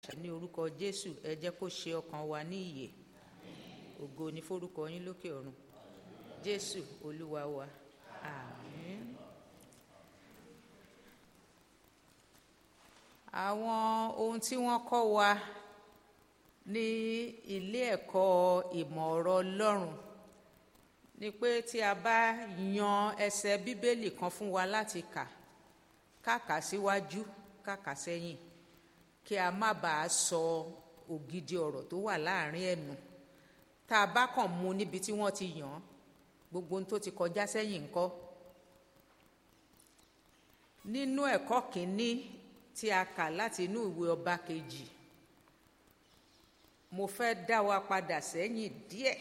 ní orúkọ jésù ẹ jẹ́ kó ṣe ọkàn wa ní ìyè ògo ní forúkọ yín lókè ọ̀run jésù olúwa wa àmín. àwọn ohun tí wọ́n kọ́ wa ní ilé ẹ̀kọ́ ìmọ̀ ọ̀rọ̀ ọlọ́run ni pé tí a bá yan ẹsẹ̀ bíbélì kan fún wa láti kà kàkà síwájú kàkà sẹ́yìn kí a má bàa sọ ògidì ọ̀rọ̀ tó wà láàrin ẹnu tá a bá kàn mú níbi tí wọ́n ti yàn án gbogbo ohun tó ti kọjá sẹ́yìn ńkọ́ nínú ẹ̀kọ́ kìíní tí a kà láti inú ìwé ọba kejì mo fẹ́ dá wa padà sẹ́yìn díẹ̀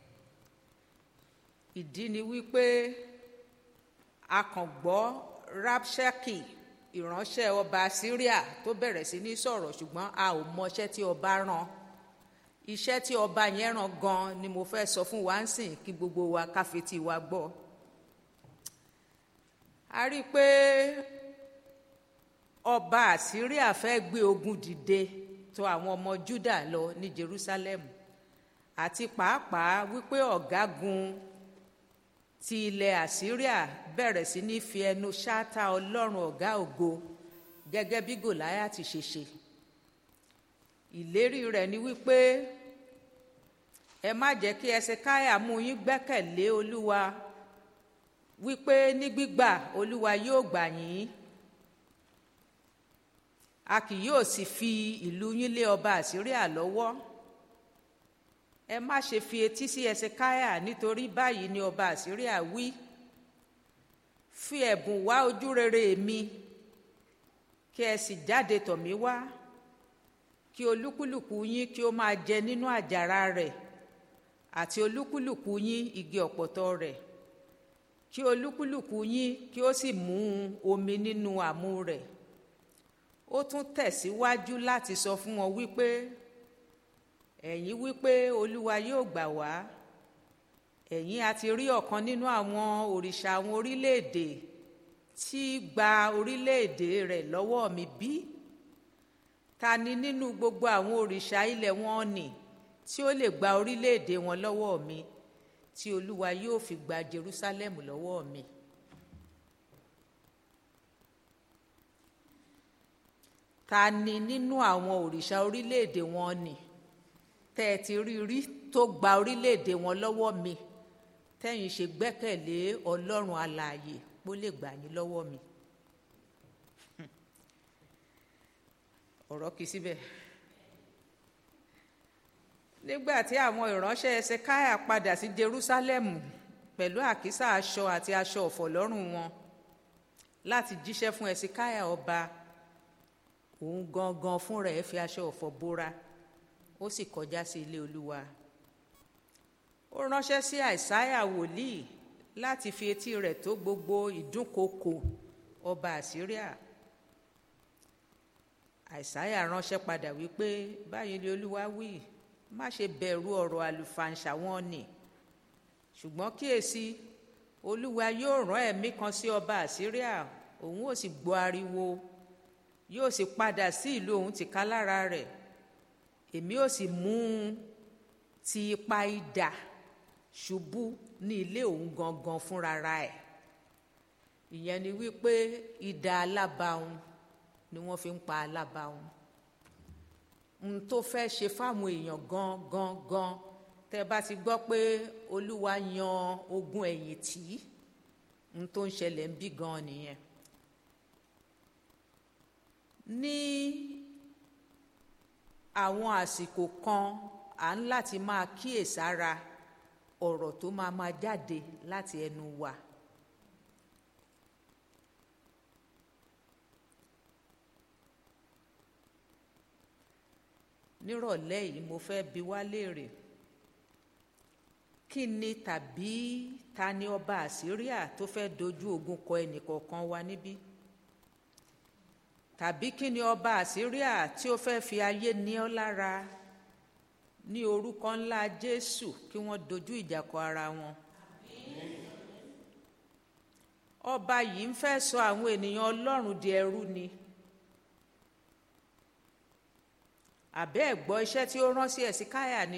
ìdí ni wípé a kàn gbọ́ rapshaki ìránṣẹ́ ọba syria tó bẹ̀rẹ̀ sí ní sọ̀rọ̀ ṣùgbọ́n a ò mọṣẹ́ tí ọba rán iṣẹ́ tí ọba yẹn rán gan ni mo fẹ́ sọ fún wa ń sìn kí gbogbo wa káfetí wa gbọ́ a rí i pé ọba àsíríà fẹ́ gbé ogun dìde tó àwọn ọmọ juda lọ ní jerusalem àti pàápàá wípé ọ̀gágun ti ilẹ̀ àsíríà bẹ̀rẹ̀ sí ní fi ẹnu ṣáátá ọlọ́run ọ̀gá ògo gẹ́gẹ́ bí gòláyàtì ṣe ṣe ìlérí rẹ̀ ni wípé ẹ má jẹ́ kí ẹsẹ̀káyà mú yín gbẹ́kẹ̀lé olúwa wípé ní gbígbà olúwa yóò gbà yín a kì yóò sì fi ìlú yín lé ọba àsíríà lọ́wọ́ ẹ má ṣe fi etí sí ẹsẹkáyà nítorí báyìí ni ọba àsíríà wí fi ẹ̀bùn wá ojú rere mi kí ẹ sì jáde tọ̀ mí wá kí olúkúlùkù yín kí ó máa jẹ nínú àjàrà rẹ̀ àti olúkúlùkù yín igi ọ̀pọ̀tọ́ rẹ̀ kí olúkúlùkù yín kí ó sì mú omi nínú àmú rẹ̀ ó tún tẹ̀síwájú láti sọ fún wọn wípé ẹ̀yin wípé olúwa yóò gbà wá ẹ̀yin a ti rí ọ̀kan nínú àwọn òrìṣà àwọn orílẹ̀-èdè tí gba orílẹ̀-èdè rẹ̀ lọ́wọ́ mi bí ta ni nínú gbogbo àwọn òrìṣà ilẹ̀ wọn nì tí ó lè gba orílẹ̀-èdè wọn lọ́wọ́ mi tí olúwa yóò fi gba jerusalem lọ́wọ́ mi. ta ni nínú àwọn òrìṣà orílẹ̀-èdè wọn nì tẹ́ ẹ ti rí rí tó gba orílẹ̀-èdè wọn lọ́wọ́ mi tẹ́yìn ṣe gbẹ́kẹ̀lé ọlọ́run alààyè pó lè gbà yín lọ́wọ́ mi. ọ̀rọ̀ kì í síbẹ̀. nígbà tí àwọn ìránṣẹ́ ẹsẹ̀káyà padà sí Jerúsálẹ́mù pẹ̀lú àkísà aṣọ àti aṣọ ọ̀fọ̀ lọ́rùn wọn láti jíṣẹ́ fún ẹsẹ̀káyà ọba òun gangan fúnra ẹ̀ fi aṣọ ọ̀fọ̀ bóra ó sì kọjá sí ilé olúwa ó ránṣẹ́ sí àìsáyà wòlíì láti fi etí rẹ̀ tó gbogbo ìdúnkokò ọba àsíríà àìsáyà ránṣẹ́ padà wípé báyìí ni olúwa wí má ṣe bẹ̀rù ọ̀rọ̀ àlùfàǹṣà wọn nì ṣùgbọ́n kíyèsí olúwa yóò rán ẹ̀mí kan sí ọba àsíríà òun ò sì gbọ́ ariwo yóò sì padà sí ìlú òun tìká lára rẹ̀ èmi ò sì mú un ti ipa idà ṣubú ní ilé òun gangan fúnrara ẹ̀ ìyẹn ni wípé idà alábàáhùn ni wọ́n fi ń pa alábàáhùn n tó fẹ́ ṣe fáwọn èèyàn gan gan gan tẹ́ bá ti gbọ́ pé olúwa yan ogun ẹ̀yìn tì í n tó ń ṣẹlẹ̀ ń bí gan nìyẹn ní àwọn àsìkò kan à ń láti máa kíyèsára ọ̀rọ̀ tó máa máa jáde láti ẹnu wa. nírọ̀lẹ́ yìí mo fẹ́ bi wá léèrè kí ni tàbí ta ni ọba àsíríà tó fẹ́ dojú ogun kọ ẹnìkọ̀ọ̀kan wa níbí tàbí kí ni ọba àsíríà tí ó fẹ́ fi ayé ní ọ́ lára ní orúkọ ńlá jésù kí wọ́n dojú ìjà kọ ara wọn. ọba yìí ń fẹ́ sọ àwọn ènìyàn ọlọ́run di ẹrú ni àbẹ́ ẹ̀ gbọ́ iṣẹ́ tí ó rán sí ẹ̀sìkáyà ni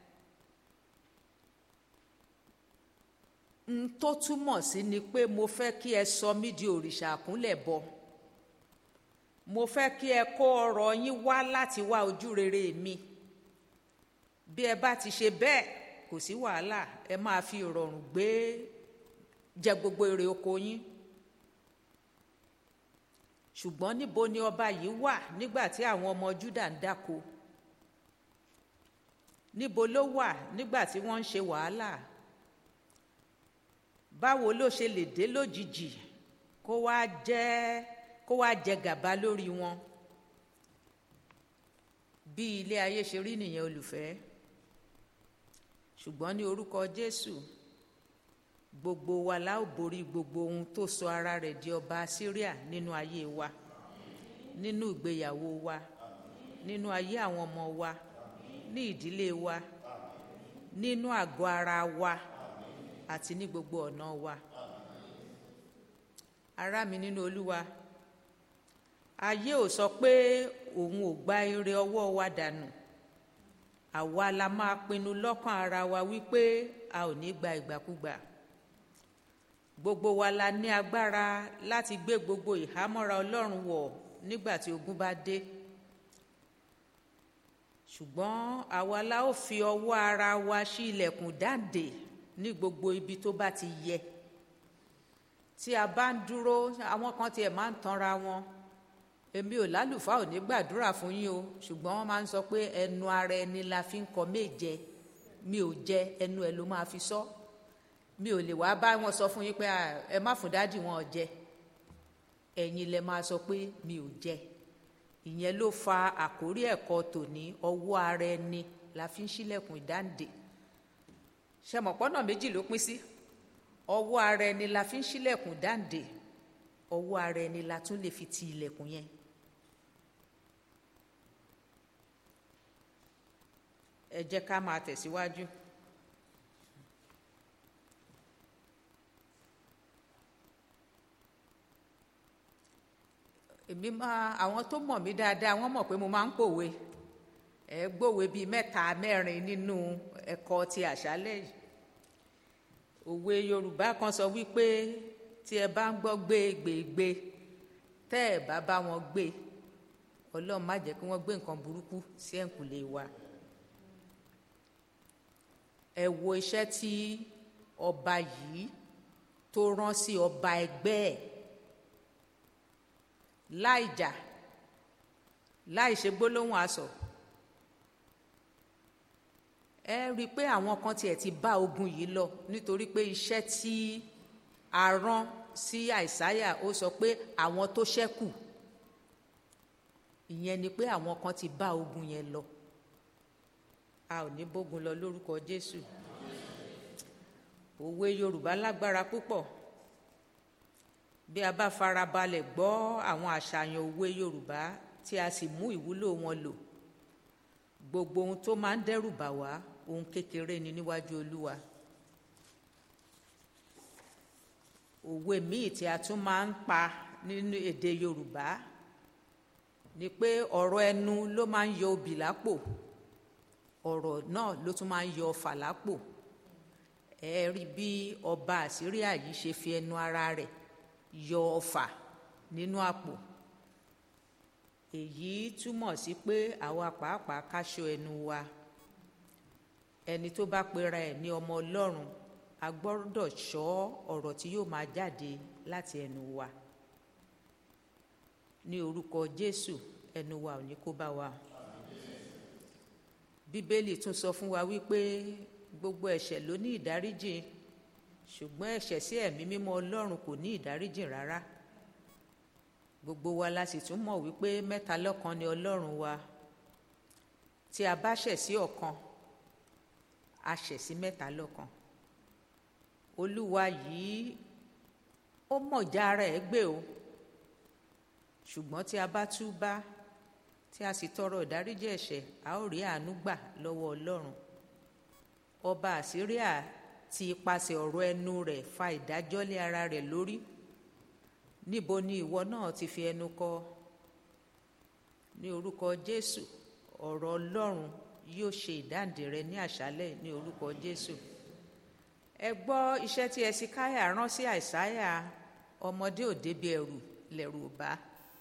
n tó túmọ̀ sí ni pé mo fẹ́ kí ẹ sọ mí di òrìṣà àkúnlẹ̀ bọ mo fẹ́ kí ẹ kó ọrọ̀ yín wá láti wá ojú rere mi bí ẹ bá ti ṣe bẹ́ẹ̀ kò sí wàhálà ẹ máa fi ìrọ̀rùn gbé jẹ gbogbo èrè oko yín ṣùgbọ́n níbo ni ọba yìí wà nígbà tí àwọn ọmọ Júdà ń dáko níbo ló wà nígbà tí wọ́n ń ṣe wàhálà báwo ló ṣe lè dé lójijì kó wá jẹ kó wá jẹ gàba lórí wọn bí ilé ayé ṣe rí nìyẹn olùfẹ́ ṣùgbọ́n ní orúkọ Jésù gbogbo wa la ó borí gbogbo ohun tó sọ ara rẹ̀ di ọba Síríà nínú ayé wa nínú ìgbéyàwó wa nínú ayé àwọn ọmọ wa ní ìdílé wa nínú àgọ́ ara wa àti ní gbogbo ọ̀nà wa ará mi nínú Olúwa ayé ò sọ pé òun ò gba ire ọwọ́ wa dànù àwa la máa pinnu lọ́kàn ara wa wípé a ò ní gba ìgbàkúgbà gbogbo wa la ní agbára láti gbé gbogbo ìhámọ́ra Ọlọ́run wọ̀ nígbà tí ogun bá dé ṣùgbọ́n àwa la ó fi ọwọ́ ara wa ṣí ilẹ̀kùn dáǹdè ní gbogbo ibi tó bá ti yẹ tí a bá ń dúró àwọn kan tiẹ̀ máa ń tanra wọn èmi ò lálùfáà ò ní gbàdúrà fún yín o ṣùgbọ́n wọ́n máa ń sọ pé ẹnu ara ẹni la fi ń kọ méje mi ò jẹ ẹnu ẹ ló máa fi sọ mi ò lè wá bá wọn sọ fún yín pé ẹ má fún dádì wọn jẹ ẹ̀yin lẹ máa sọ pé mi ò jẹ ìyẹn ló fa àkórí ẹ̀kọ́ tòní ọwọ́ ara ẹni la fi ń ṣílẹ̀kùn ìdáǹdè ṣẹmọ̀pọ́nà méjì ló pín sí ọwọ́ ara ẹni la fi ń ṣílẹ̀kùn ìdáǹdè ọwọ́ ara ẹni la tún lè fi ti ilẹ̀kùn yẹn ẹ jẹ́ ká máa tẹ̀síwájú. èmi máa àwọn tó mọ̀ mí dáadáa wọ́n mọ̀ pé mo máa ń pòwe ẹ gbòwe bíi mẹ́ta mẹ́rin nínú ẹ̀kọ́ ti àṣálẹ́ yìí òwe Yorùbá kan sọ wípé tí ẹ bá ń gbọ́ gbégbègbè tẹ́ ẹ bá bá wọn gbé Ọlọ́run má jẹ́ kí wọ́n gbé nǹkan burúkú sí ẹ̀ǹkùlé wa ẹ wo iṣẹ́ tí ọba yìí tó rán sí ọba ẹgbẹ́ ẹ̀ láì jà láì ṣe gbólóhùn asọ̀ ẹ rí i pé àwọn kan tiẹ̀ ti bá ogun yìí lọ nítorí pé iṣẹ́ tí a rán sí àìsáyà ó sọ pé àwọn tó ṣẹ́kù ìyẹn ni pé àwọn kan ti bá ogun yẹn lọ a ò ní bógun lọ lórúkọ Jésù òwe Yorùbá lágbára púpọ̀ bí a bá farabalẹ̀ gbọ́ àwọn àṣàyàn òwe Yorùbá tí a sì mú ìwúlò wọn lò gbogbo ohun tó máa ń dẹ́rù bà wá ohun kékeré ni níwájú Olúwa òwe míì tí a tún máa ń pa nínú èdè Yorùbá ni pé ọ̀rọ̀ ẹnu ló máa ń yọ obì lápò ọ̀rọ̀ náà ló tún máa ń yọ ọfà lápò ẹ rí bí ọba Àsíríà yìí ṣe fi ẹnu ara rẹ̀ yọ ọfà nínú àpò èyí túmọ̀ sí pé àwa pàápàá káṣọ ẹnu wa ẹni tó bá pera ẹ̀ ní ọmọ Ọlọ́run a gbọ́dọ̀ ṣọ́ ọ̀rọ̀ tí yóò máa jáde láti ẹnu wa ní orúkọ Jésù ẹnu wa ò ní kó bá wa Bíbélì tún sọ fún wa wípé gbogbo ẹ̀ṣẹ̀ ló ní ìdáríjì ṣùgbọ́n ẹ̀ṣẹ̀ sí ẹ̀mí mímọ́ Ọlọ́run kò ní ìdáríjì rárá gbogbo wa la sì tún mọ̀ wípé mẹ́ta lọ́kan ni Ọlọ́run wa tí a bá ṣẹ̀ sí ọ̀kan a ṣẹ̀ sí mẹ́ta lọ́kan Olúwa yìí ó mọ̀já ara ẹ̀ gbé o ṣùgbọ́n tí a bá túbá tí a sì tọrọ ìdáríjì ẹ̀ṣẹ̀ a ó rí àánú gbà lọ́wọ́ Ọlọ́run ọba Àsíríà ti ipasẹ̀ ọ̀rọ̀ ẹnu rẹ̀ fa ìdájọ́ lé ara rẹ̀ lórí níbo ni ìwọ náà ti fi ẹnu kọ ní orúkọ Jésù ọ̀rọ̀ ọlọ́run yóò ṣe ìdáǹdè rẹ ní àṣálẹ̀ ní orúkọ jésù ẹ gbọ́ iṣẹ́ tí ẹsikáyà rán sí àìsáyà ọmọdé ò débi ẹrù lẹ̀rù ò bá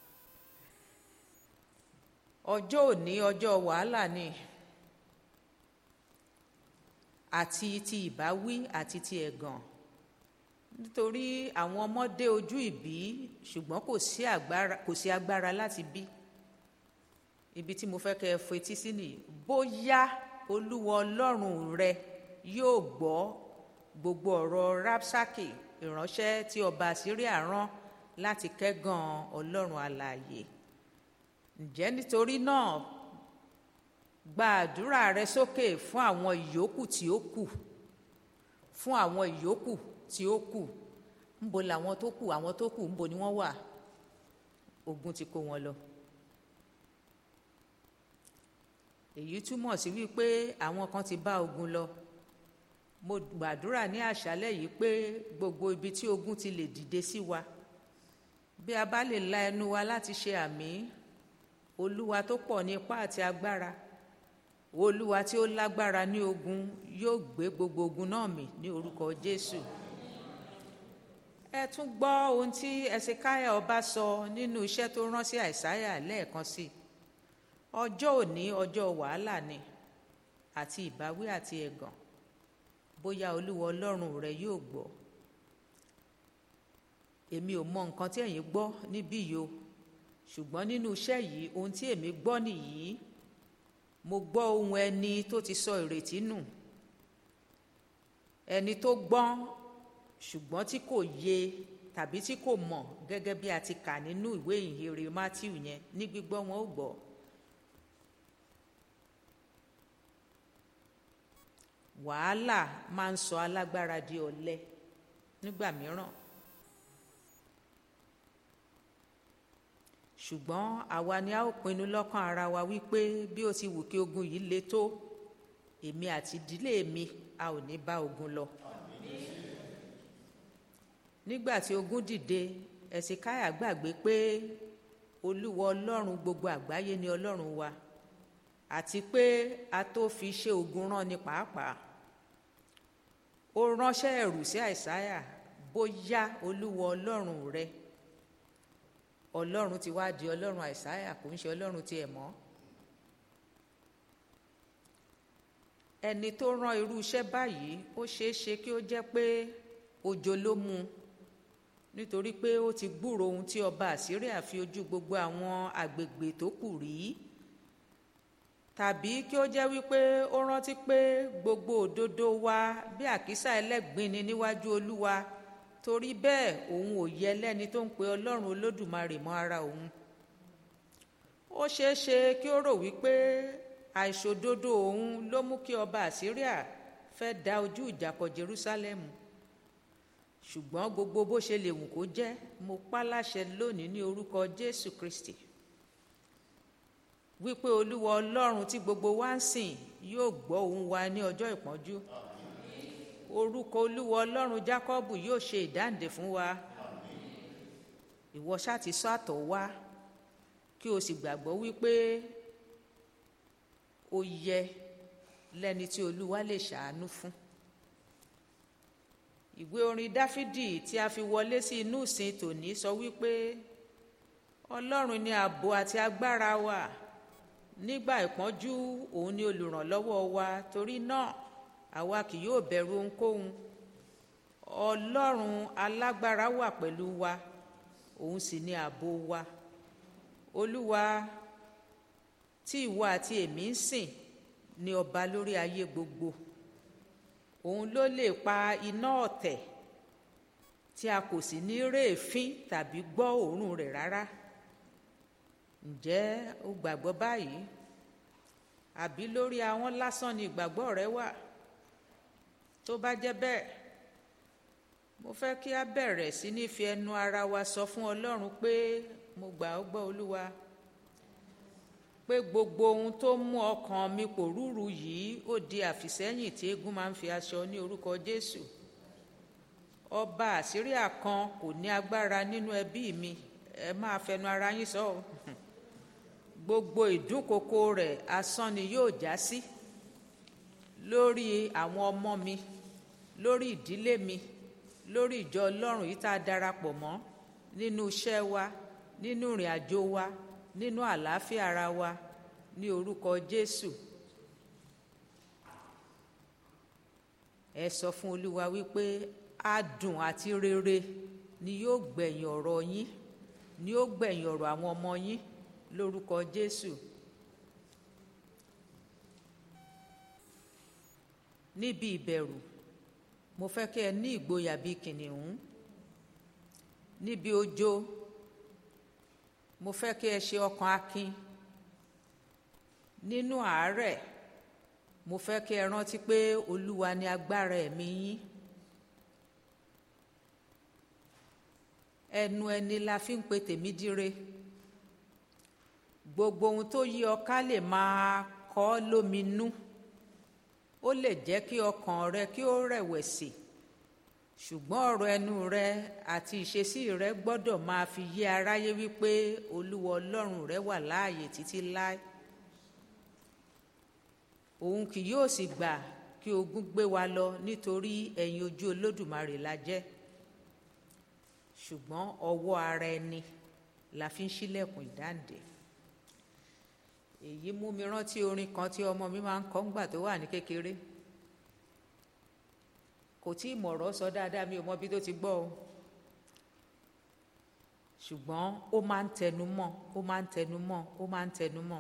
ọjọ́ òní ọjọ́ wàhálà ni àti ti ìbáwí àti ti ẹ̀gàn nítorí àwọn ọmọ dé ojú ìbí ṣùgbọ́n kò sí agbára kò sí agbára láti bí ibi tí mo fẹ́ kẹ́ ẹ fetí sí nìyí bóyá olúwa ọlọ́run rẹ yóò gbọ́ gbogbo ọ̀rọ̀ rapsaki ìránṣẹ́ tí ọba Síríà rán láti kẹ́gàn ọlọ́run alààyè ǹjẹ́ nítorí náà gba àdúrà rẹ sókè fún àwọn ìyókù tí ó kù fún àwọn ìyókù tí ó kù ńbo làwọn tó kù àwọn tó kù ńbo ni wọ́n wà ogun ti kó wọn lọ. èyí túmọ̀ sí wípé àwọn kan ti bá ogun lọ mo gbàdúrà ní àṣálẹ́ yìí pé gbogbo ibi tí ogun ti lè dìde sí wa bí a bá lè la ẹnu wa láti ṣe àmì olúwa tó pọ̀ ní ipá àti agbára olúwa tí ó lágbára ní ogun yóò gbé gbogbo ogun náà mì ní orúkọ jésù ẹ tún gbọ́ ohun tí ẹsẹkáyà ọba sọ nínú iṣẹ́ tó rán sí àìsáyà lẹ́ẹ̀kan sí ọjọ́ òní ọjọ́ wàhálà ni àti ìbáwí àti ẹ̀gàn bóyá olúwa ọlọ́run rẹ yóò gbọ́ èmi ò mọ nǹkan tí ẹ̀yin gbọ́ níbí yìí o ṣùgbọ́n nínú iṣẹ́ yìí ohun tí èmi gbọ́ nìyí mo gbọ́ ohun ẹni tó ti sọ ìrètí nù ẹni tó gbọ́n ṣùgbọ́n tí kò yé tàbí tí kò mọ̀ gẹ́gẹ́ bí a ti kà nínú ìwé ìhìnrere Matthew yẹn ní gbígbọ́ wọn ó gbọ́. wàhálà máa ń sọ alágbára di ọ̀lẹ nígbà mìíràn ṣùgbọ́n àwa ni a ó pinnu lọ́kàn ara wa wípé bí ó ti wù kí ogun yìí le tó èmi àti ìdílé mi a ò ní bá ogun lọ. nígbà tí ogun dìde ẹ̀sìnkáyà gbàgbé pé olúwa ọlọ́run gbogbo àgbáyé ni ọlọ́run wa àti pé a tó fi ṣe ogun rán ni pàápàá ó ránṣẹ́ ẹ̀rù sí àìsáyà bóyá olúwa ọlọ́run rẹ ọlọ́run ti wá di ọlọ́run àìsáyà kò ń ṣe ọlọ́run tiẹ̀ mọ́ ẹni tó rán irú iṣẹ́ báyìí ó ṣeé ṣe kí ó jẹ́ pé òjò ló mú un nítorí pé ó ti gbúrò ohun tí ọba àsíríà fi ojú gbogbo àwọn àgbègbè tó kù rí tàbí kí ó jẹ́ wípé ó rántí pé gbogbo òdodo wa bí àkísà ẹlẹ́gbin ni níwájú olúwa torí bẹ́ẹ̀ òun ò yẹ lẹ́ni tó ń pe ọlọ́run olódùmarè mọ́ ara òun ó ṣeé ṣe kí ó rò wípé àìṣòdodo òun ló mú kí ọba àsíríà fẹ́ da ojú ìjà kọ jerúsálẹ́mù ṣùgbọ́n gbogbo bó ṣe lè wù kó jẹ́ mo pa láṣẹ lónìí ní orúkọ jésù kristi wípé olúwa ọlọ́run tí gbogbo wa ń sìn yóò gbọ́ ohùn wa ní ọjọ́ ìpọ́njú orúkọ olúwa ọlọ́run jákọ́bù yóò ṣe ìdáǹdè fún wa ìwọ ṣáà ti sọ àtọ̀ wá kí o sì gbàgbọ́ wípé ó yẹ lẹ́ni tí olúwa lè ṣàánú fún ìwé orin dáfídì tí a fi wọlé sí inú ìsìn tòní sọ wípé ọlọ́run ni ààbò àti agbára wa nígbà ìpọ́njú òun ni olùrànlọ́wọ́ wa torí náà àwa kì yóò bẹ̀rù ohunkóhun ọlọ́run alágbára wà pẹ̀lú wa òun sì ni ààbò wa olúwa tí ìwọ àti èmi ń sìn ni ọba lórí ayé gbogbo òun ló lè pa iná ọ̀tẹ̀ tí a kò sì ní réèfín tàbí gbọ́ òórùn rẹ̀ rárá ǹjẹ́ o gbàgbọ́ báyìí àbí lórí àwọn lásán ni ìgbàgbọ́ rẹ wà tó bá jẹ́ bẹ́ẹ̀ mo fẹ́ kí a bẹ̀rẹ̀ sí ní fi ẹnu ara wa sọ fún ọlọ́run pé mo gbà ọ́ gbọ́ olúwa pé gbogbo ohun tó mú ọkàn mi pòrúurú yìí ó di àfìsẹ́yìn tí eégún máa ń fi aṣọ ní orúkọ jésù ọba àsíríà kan kò ní agbára nínú ẹbí mi ẹ máa fẹnu ara yín sọ gbogbo ìdúnkokò rẹ̀ asán ni yóò já sí lórí àwọn ọmọ mi lórí ìdílé mi lórí ìjọ ọlọ́run yìí tá a darapọ̀ mọ́ nínú iṣẹ́ wa nínú ìrìn àjò wa nínú àlàáfíà ara wa ní orúkọ jésù ẹ sọ fún olúwa wípé adùn àti rere ni yóò gbẹ̀yìn ọ̀rọ̀ yín ni yóò gbẹ̀yìn ọ̀rọ̀ àwọn ọmọ yín lórúkọ jésù níbi ìbẹ̀rù mo fẹ́ kí ẹ ní ìgboyà bíi kìnìún níbi ojó mo fẹ́ kí ẹ ṣe ọkàn akin nínú àárẹ̀ mo fẹ́ kí ẹ rántí pé olúwa ni agbára ẹ̀mí yín ẹnu ẹni la fi ń pe tèmi dire gbogbo ohun tó yí ọ ká lè máa kọ́ lóminú ó lè jẹ́ kí ọkàn rẹ kí ó rẹ̀wẹ̀sì ṣùgbọ́n ọ̀rọ̀ ẹnu rẹ àti ìṣesí rẹ gbọ́dọ̀ máa fi yé aráyé wípé olúwa ọlọ́run rẹ wà láàyè títí láé òun kì yóò sì gbà kí ogun gbé wa lọ nítorí ẹ̀yin ojú olódùmarè la jẹ́ ṣùgbọ́n ọwọ́ ara ẹni la fi ń ṣílẹ̀kùn ìdáǹdè èyí mú mi rántí orin kan tí ọmọ mi máa ń kọ́ ńgbà tó wà ní kékeré kò tí ì mọ̀rọ̀ sọ dáadáa mi ò mọ bí tó ti gbọ́ o ṣùgbọ́n ó máa ń tẹnu mọ́ ó máa ń tẹnu mọ́ ó máa ń tẹnu mọ́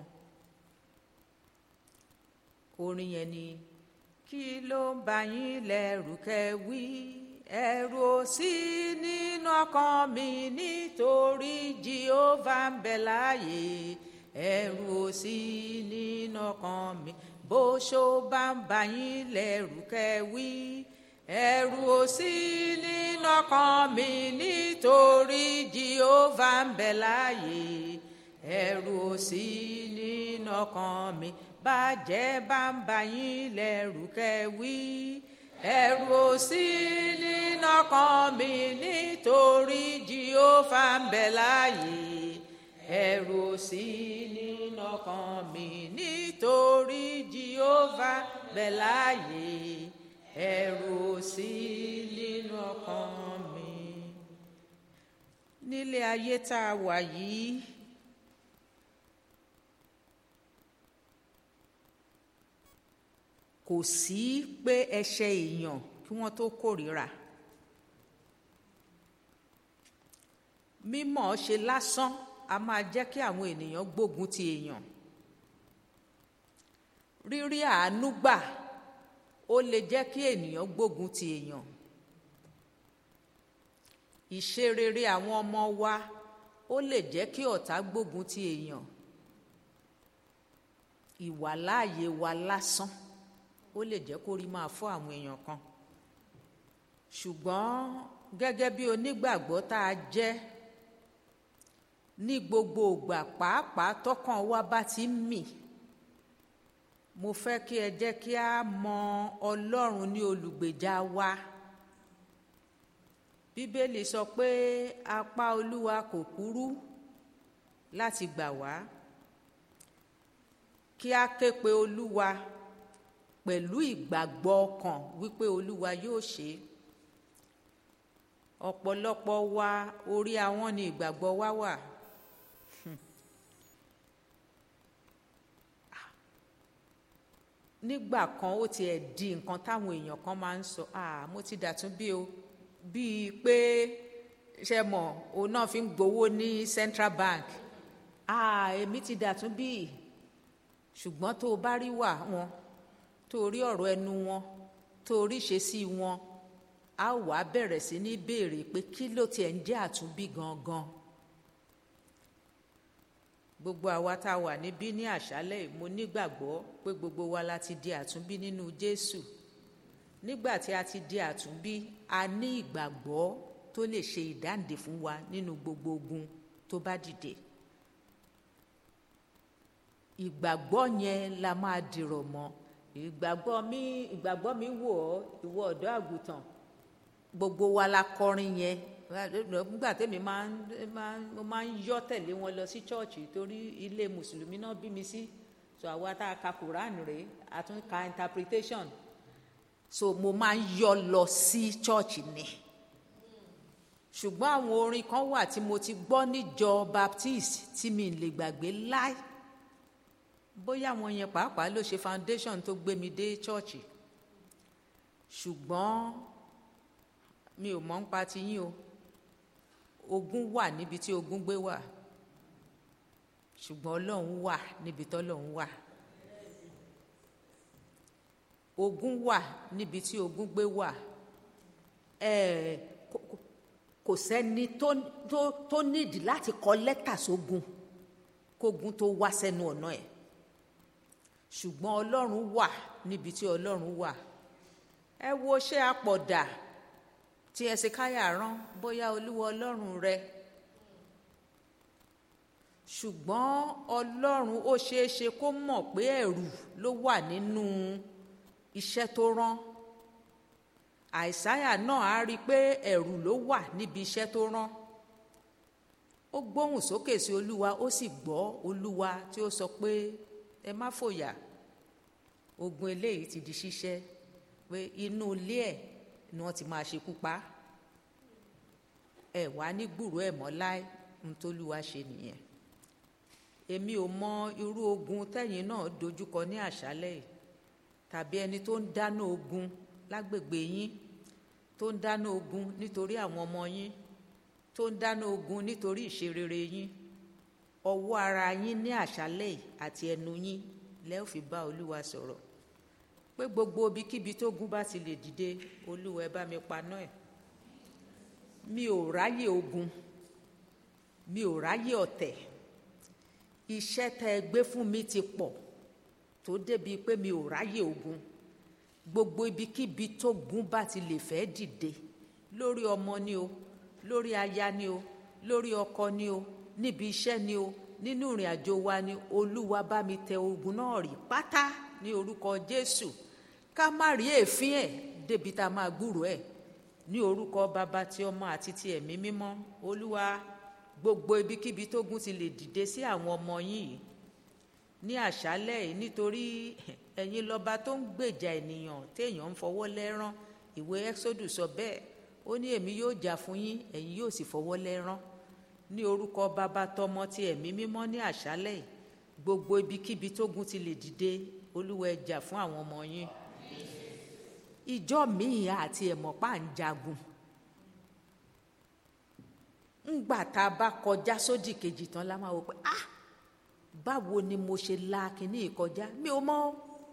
orin yẹn ni kí ló ń bà yín lẹ́rù kẹ́ wí ẹ̀rù ò sí nínú ọkàn mi nítorí Jèhófà ń bẹ láàyè ẹ̀rù ò sí nínú ọkàn mi bó ṣó bá ń bà yín lẹ́rù kẹ́ wí ẹ̀rù ò sí nínú ọkàn mi nítorí Jèhófà ń bẹ láàyè ẹ̀rù ò sí nínú ọkàn mi bàjẹ́ bá ń bà yín lẹ́rù kẹ́ wí ẹ̀rù ò sí nínú ọkàn mi nítorí Jèhófà ń bẹ láàyè ẹ̀rù ò sí nínú ọkàn mi nítorí Jèhófà ń bẹ láàyè ẹ̀rù ò sí nínú ọkàn mi. nílé ayé tá a wà yìí kò sí pé ẹ̀ṣẹ̀ èèyàn kí wọ́n tó kórìíra mímọ̀ ọ́ ṣe lásán a máa jẹ́ kí àwọn ènìyàn gbógun ti èèyàn rírí àánú gbà ó lè jẹ́ kí ènìyàn gbógun ti èèyàn ìṣe rere àwọn ọmọ wa ó lè jẹ́ kí ọ̀tá gbógun ti èèyàn ìwàláàyè wa lásán ó lè jẹ́ kó rí máa fọ́ àwọn èèyàn kan ṣùgbọ́n gẹ́gẹ́ bí onígbàgbọ́ tá a jẹ́ ní gbogbo ìgbà pàápàá tọkàn wa bá ti ń mì mo fẹ́ kí ẹ jẹ́ kí a mọ ọlọ́run ní olùgbèjà wa bíbélì sọ pé apá olúwa kò kúrú láti gbà wá kí a ké pe olúwa pẹ̀lú ìgbàgbọ́ ọkàn wípé olúwa yóò ṣe é ọ̀pọ̀lọpọ̀ wa orí àwọn ni ìgbàgbọ́ wa wà. nígbà kan ó tiẹ̀ di nǹkan táwọn èèyàn kan máa ń sọ ah mo ti dàtún bí o bíi pé ṣe mọ̀ òun náà fi ń gbowó ní Central Bank ah èmi ti dàtún bí ṣùgbọ́n tó o bá rí wà wọn tó o rí ọ̀rọ̀ ẹnu wọn tó o rí ìṣesí wọn a wàá bẹ̀rẹ̀ sí ní béèrè pé kí ló tiẹ̀ ń jẹ́ àtúnbí gangan gbogbo àwa tá a wà níbí ní àṣálẹ́ yìí mo nígbàgbọ́ pé gbogbo wa la ti di àtúnbí nínú Jésù nígbà tí a ti di àtúnbí a ní ìgbàgbọ́ tó lè ṣe ìdáǹdè fún wa nínú gbogbo ogun tó bá dìde ìgbàgbọ́ yẹn la máa dìrọ̀ mọ́ ìgbàgbọ́ mi ìgbàgbọ́ mi wò ọ́ ìwọ ọ̀dọ́ àgùntàn gbogbo wa la kọrin yẹn nígbà tẹ́mi máa ń máa ń- mo máa ń yọ́ tẹ̀lé wọn lọ sí chọ́ọ̀chì torí ilé mùsùlùmí náà bí mi sí so àwa tá a ka quran rèé a tún ka interpretation so mo máa ń yọ́ lọ sí chọ́ọ̀chì ni ṣùgbọ́n àwọn orin kan wà tí mo ti gbọ́ níjọ baptist tí mi lè gbàgbé láì bóyá àwọn yẹn pàápàá ló ṣe foundation tó gbé mi dé chọ́ọ̀chì ṣùgbọ́n mi ò mọ̀ ń pa ti yín o ogun wà níbi tí ogun gbé wà ṣùgbọ́n ọlọ́run wà níbi tọ́lọ́run wà ogun wà níbi tí ogun gbé wà ẹ̀ẹ́ kò- kò- kò sẹ́ni tó tó tó nídìí láti kọ lẹ́tà sógun kógun tó wá sẹ́nu ọ̀nà ẹ̀ ṣùgbọ́n ọlọ́run wà níbi tí ọlọ́run wà ẹ wo ṣé apọ̀dà tí ẹsẹ̀káyà rán bóyá olúwa ọlọ́run rẹ ṣùgbọ́n ọlọ́run ó ṣeé ṣe kó mọ̀ pé ẹ̀rù ló wà nínú iṣẹ́ tó rán àìsáyà náà á rí i pé ẹ̀rù ló wà níbi iṣẹ́ tó rán ó gbóhùn sókè sí olúwa ó sì gbọ́ olúwa tí ó sọ pé ẹ má fòyà ogun eléyìí ti di ṣíṣẹ́ pé inú ilé ẹ̀ ni wọ́n ti máa ṣekú pa á. ẹ wàá ní gbùrú ẹ̀ mọ́ láé ń tólúwa ṣe nìyẹn èmi ò mọ irú ogun tẹ́yìn náà dojúkọ ní àṣálẹ́ yìí tàbí ẹni tó ń dáná ogun lágbègbè yín tó ń dáná ogun nítorí àwọn ọmọ yín tó ń dáná ogun nítorí ìṣerere yín ọwọ́ ara yín ní àṣálẹ́ yìí àti ẹnu yín lẹ́ ò fi bá olúwa sọ̀rọ̀ pé gbogbo ibikíbi tógun bá ti lè dìde olúwa ẹ bá mi paná ẹ̀ mi ò ráyè ogun mi ò ráyè ọ̀tẹ̀ iṣẹ́ tẹ́ ẹ gbé fún mi ti pọ̀ tó débi pé mi ò ráyè ogun gbogbo ibikíbi tógun bá ti lè fẹ́ dìde lórí ọmọ ni o lórí aya ni o lórí ọkọ ni o níbi iṣẹ́ ni o nínú ìrìn àjò wa ni olúwa bá mi tẹ ogun náà rí pátá ní orúkọ jésù ká má rí èéfín ẹ̀ débi tá a máa gbúrò ẹ̀ ní orúkọ bàbá tí ọmọ àti ti ẹ̀mí mímọ́ olúwa gbogbo ibikíbi tógun ti lè dìde sí àwọn ọmọ yín yìí ní àṣálẹ́ yìí nítorí ẹ̀yin lọ́ba tó ń gbèjà ènìyàn téèyàn ń fọwọ́ lẹ́rán ìwé exodus sọ bẹ́ẹ̀ ó ní èmi yóò jà fún yín ẹ̀yin yóò sì fọwọ́ lẹ́rán ní orúkọ bàbá tọmọ ti ẹ̀mí mímọ́ ní àṣálẹ́ yìí gbogbo ibikíbi tógun ti lè dìde olúwa ẹ jà fún àwọn ọmọ yín ìjọ míì àti ẹ̀mọ́pá ń jagun ńgbà tá a bá kọjá sódì kejì tán la máa wò pé ah báwo ni mo ṣe la kínní ìkọjá mi ò mọ̀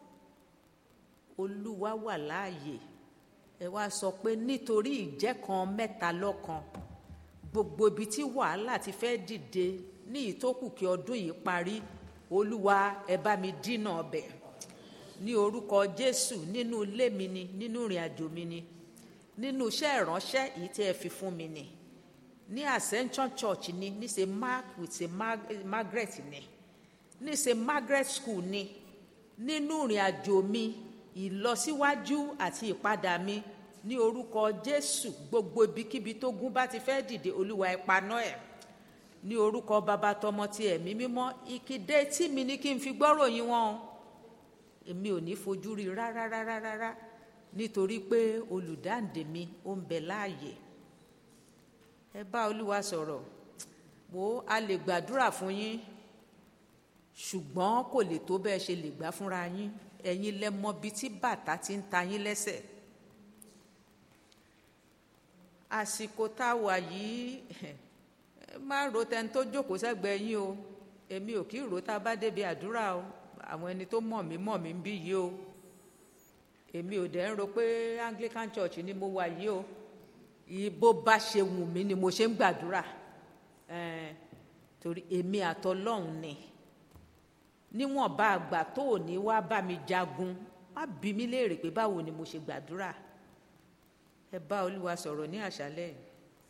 olúwa wà láàyè ẹ wá sọ pé nítorí ìjẹ́ kan mẹ́ta lọ́kan gbogbo ibi tí wàhálà ti fẹ́ dìde ní ìtókù kí ọdún yìí parí olúwa ẹ bá mi dínà ọbẹ̀ ní orúkọ jésù nínú ilé mi ni nínú ìrìn àjò mi ni nínú iṣẹ́ ìránṣẹ́ yìí tí ẹ fi fún mi ni ní ascension church ni ní ṣe mark with ṣe Mar- margaret ni ní ṣe margaret school ni nínú ìrìn àjò mi ìlọsíwájú àti ìpadà mi ní orúkọ jésù gbogbo ibikíbi tó gún bá ti fẹ́ dìde olúwa ẹ paná ẹ̀ ní orúkọ bàbá tọmọ ti ẹ̀mí mímọ́ ìkìdé tí mi ní kí n fi gbọ́rọ̀ yín wọn o èmi ò ní fojú rí rárá rárá rárá nítorí pé olùdáǹdè mi ó ń bẹ láàyè ẹ bá olúwa sọ̀rọ̀ wo a lè gbàdúrà fún yín ṣùgbọ́n kò lè tó bẹ́ẹ̀ ṣe lè gbà fúnra yín ẹ̀yin lẹ mọ bí tí bàtà ti ń ta yín lẹ́sẹ̀ àsìkò tá a wà yìí ẹ má ro tẹni tó jókòó sẹ́gbẹ̀ẹ́ yín o èmi ò kí ro tá a bá débi àdúrà o àwọn ẹni tó mọ̀ mí mọ̀ mí ń bí yìí o èmi ò dẹ̀ ń ro pé anglican church ni mo wà yìí o ibo bá ṣe wù mí ni mo ṣe ń gbàdúrà ẹn torí èmi àtọlọ́hún ni níwọ̀n bá àgbà tó ò ní wá bá mi jagun má bí mi léèrè pé báwo ni mo ṣe gbàdúrà ẹ bá olúwa sọ̀rọ̀ ní àṣálẹ́ yìí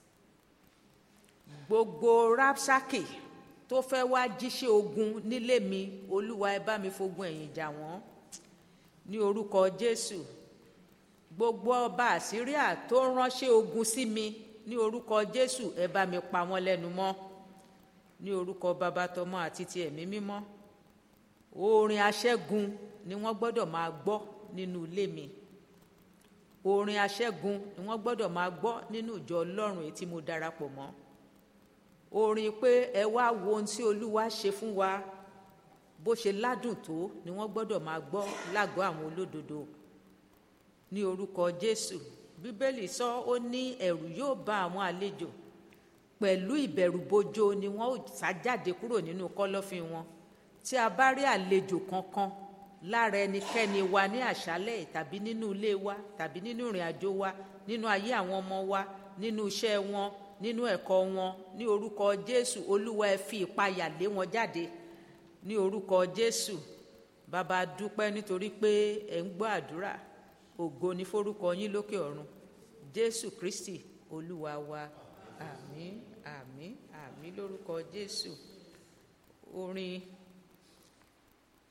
gbogbo rapsaki tó fẹ́ wá jíṣẹ́ ogun nílé mi olúwa ẹ bá mi fogun ẹ̀yìn jà wọ́n ní orúkọ jésù gbogbo ọba àsíríà tó ránṣẹ́ ogun sí mi ní orúkọ jésù ẹ bá mi pa wọ́n lẹ́nu mọ́ ní orúkọ bàbá tọmọ àti ti ẹ̀mí mímọ́ orin aṣẹ́gun ni wọ́n gbọ́dọ̀ máa gbọ́ nínú ilé mi orin aṣẹ́gun ni wọ́n gbọ́dọ̀ máa gbọ́ nínú ìjọ ọlọ́run èyí tí mo darapọ̀ mọ́ orin pé ẹ wá wo ohun tí olúwa ṣe fún wa bó ṣe ládùn tó ni wọ́n gbọ́dọ̀ máa gbọ́ lágọ̀ọ́ àwọn olódodo ní orúkọ jésù bíbélì sọ ó ní ẹ̀rù yóò bá àwọn àlejò pẹ̀lú ìbẹ̀rùbojo ni wọ́n ó sá jáde kúrò nínú kọ́lọ́fín wọn tí a bá rí àlejò kankan lára ẹnikẹ́ni wa ní àṣálẹ̀ tàbí nínú ilé wa tàbí nínú ìrìn àjò wa nínú ayé àwọn ọmọ wa nínú iṣẹ́ wọn nínú ẹ̀kọ́ wọn ní orúkọ jésù olúwa ẹ fi ìpayà lé wọn jáde ní orúkọ jésù bàbá dúpẹ́ nítorí pé ẹ̀ ń gbọ́ àdúrà ògo ní forúkọ yín lókè ọ̀run jésù kristi olúwa wa àmín àmín àmín lórúkọ jésù orin